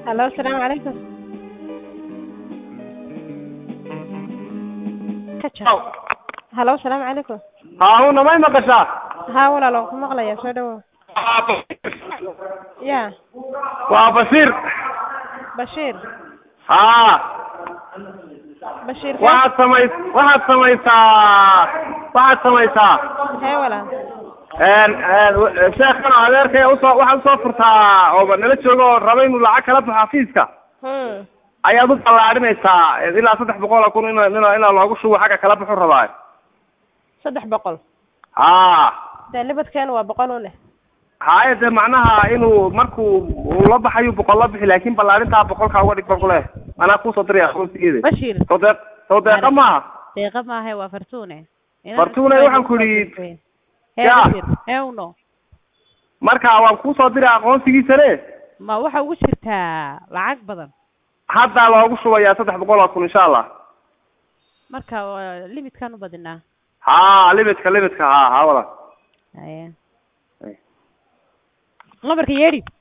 Hello, السلام عليكم. Kaja. Hello, السلام عليكم. haahuna may maqashaa Haa walaalo ku maqlaya soo dhawow. Ya, waa basiir Bashiir. haa Bashiir. waxaad samay waxaad samaysaa waxaad samaysaa Hee walaal. een een sheekhan adeerkay usoo waxaad usoo furtaa oo nala jooga oo raba inuu lacag kala baxo xafiiska Hmm. ayaad u ballaadhinaysaa ilaa saddex boqol oo kun in in inaa loogu shubo xagga kala baxu rabaa Saddex boqol. haa Dee libadkeena waa boqol u leh. haaye dee macnaha inuu markuu uu la baxayo boqol la bixi laakin ballaadhintaa boqolkaa uga dhig baan kuleh anaa kusoo diraya aqoonsigeeda Bashiir soo deeq soo deeqa maaha deeqa maaha waa fartuune Fartuune, waxaan ku idhi- hee Ya. Bashiir hee uno marka waan kusoo diray aqoonsigiisane ma waxa ugu jirtaa lacag badan haddaa loogu shubayaa saddex boqol oo kun insha allah marka waa limitkaan u badinaa haa limitka limitka haa haa wala haye lambarka yeedhi